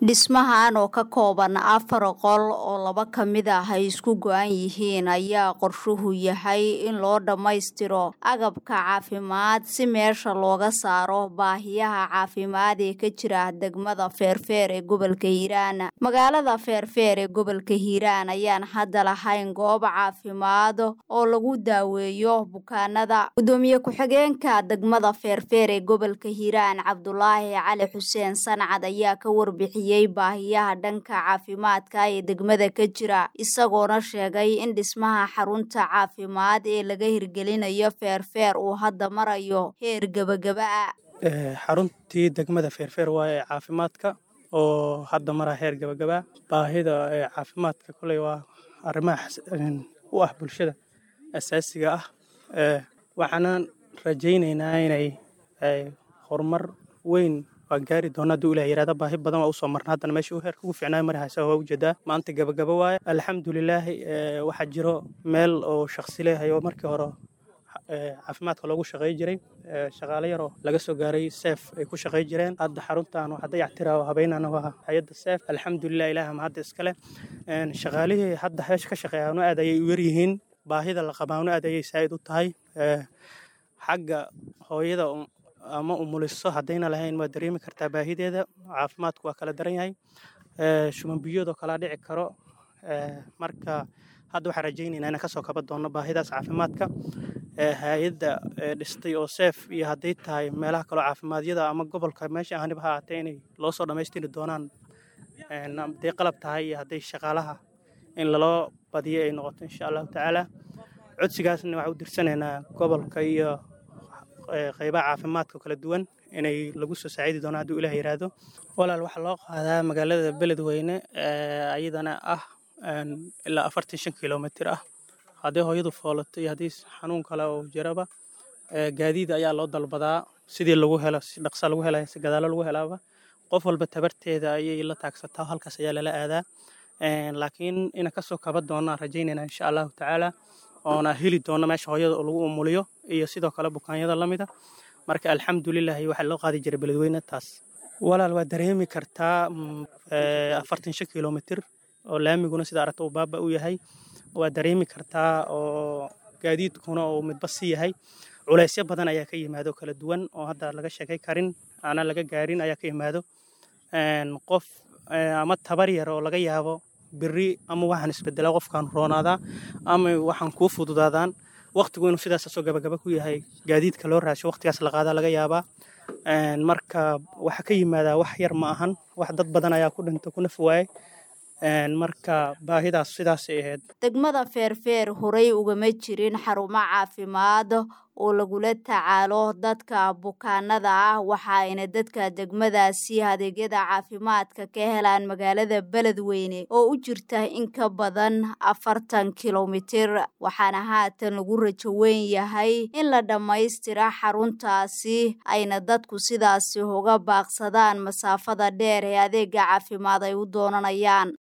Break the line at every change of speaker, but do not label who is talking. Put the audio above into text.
Dhismahan oo ka kooban afar qol oo laba ka mid ah ay isku go'an yihiin ayaa qorshuhu yahay in loo dhammaystiro agabka caafimaad si meesha looga saaro baahiyaha caafimaad ee ka jira degmada Feerfeer ee gobolka Hiiraan. Magaalada Feerfeer ee gobolka Hiiraan ayaan hadda lahayn goob caafimaad oo lagu daaweeyo bukaanada. Gudoomiye ku-xigeenka degmada Feerfeer ee gobolka Hiiraan Cabdulaahi Cali Xuseen Sancad ayaa ka warbixiyay baahiyaha dhanka caafimaadka ee degmada ka jira isagoona sheegay in dhismaha xarunta caafimaad ee laga hirgelinayo Feerfeer uu hadda marayo heer gabagaba ah.
xaruntii degmada feerfeer waa ee caafimaadka oo hadda maraa heer gabagaba baahida ee caafimaadka koley waa arrimaha u ah bulshada asaasiga ah waxaanan rajaynaynaa inay horumar weyn waa gaari doona hadduu ilah yirahda baahi badan waa usoo marna haddana meesha heerka ugu fiicnaayo mari haysa waa ujeedaa maanta gabagaba waaye alxamdulilaahi waxaa jiro meel oo shaksi leeyahay oo markii hore caafimaadka loogu shaqey jiray shaqaale yaroo laga soo gaaray seef ay ku shaqey jireen hadda xaruntan waxa dayactira habeynana waa hay-adda seef alxamdulilah ilaah ma hadda iskale shaqaalihii hadda heesha ka shaqeeyaano aad ayay u yaryihiin baahida la qabaano aad ayay saa'id u tahay xagga hooyada ama umuliso haddayna lahayn waa dareemi kartaa baahideeda caafimaadku waa kala daran yahay shumanbiyoodoo kalaa dhici karo marka hadda waxaan rajaynaynaa inaan kasoo kaba doonno baahidaas caafimaadka hay-adda dhistay oo seef iyo hadday tahay meelaha kaloo caafimaadiyada ama gobolka meesha ahaniba ha ahaatee inay loo soo dhammaystiri doonaan hadday qalab tahay iyo hadday shaqaalaha in laloo badiyo ay noqoto insha allahu tacaala codsigaasna waxaan u dirsanaynaa gobolka iyo qaybaha caafimaadka kala duwan inay lagu soo saacidi doonaan hadduu ilah yiraahdo walaal waxaa loo qaadaa magaalada beledweyne ayadana ah ilaa afartan shan kilomitir ah hadday hooyadu foolato iyo haddii xanuun kale oo jiraba gaadiid ayaa loo dalbadaa sidii lagu helo si dhaqsa lagu helaya si gadaalo lagu helaaba qof walba tabarteeda ayay la taagsataa halkaas ayaa lala aadaa laakiin ina kasoo kaba doonaan rajaynayna insha allahu tacaala oona heli doono meesha hooyada oo lagu umuliyo iyo sidoo kale bukaanyada lamida marka alxamdulilahi waxaa loo qaadi jiray beledweyne taas walaal waa dareemi kartaa afartan shan kilomitir oo laamiguna sida aragta uu baaba u yahay waa dareemi kartaa oo gaadiidkuna uu midba si yahay culaysyo badan ayaa ka yimaado kala duwan oo hadda laga sheekay karin aana laga gaarin ayaa ka yimaado qof ama tabar yar oo laga yaabo beri ama waxaan isbedelaa qofkaan roonaadaa ama waxaan kuu fududaadaan waqtigu inuu sidaas soo gabagaba ku yahay gaadiidka loo raasho waqtigaas la qaadaa laga yaabaa marka waxa ka yimaadaa wax yar ma ahan wax dad badan ayaa ku dhinta ku naf waayay marka baahidaas sidaasay ahayd
degmada feerfeer horey ugama jirin xarumo caafimaad oo lagula tacaalo dadka bukaanada ah waxaayna dadka degmadaasi adeegyada caafimaadka ka helaan magaalada beledweyne oo u jirta in ka badan afartan kilomitir waxaana haatan lagu rajo weyn yahay in la dhammaystira xaruntaasi ayna dadku sidaasi uga baaqsadaan masaafada dheer ee adeega caafimaad ay u doonanayaan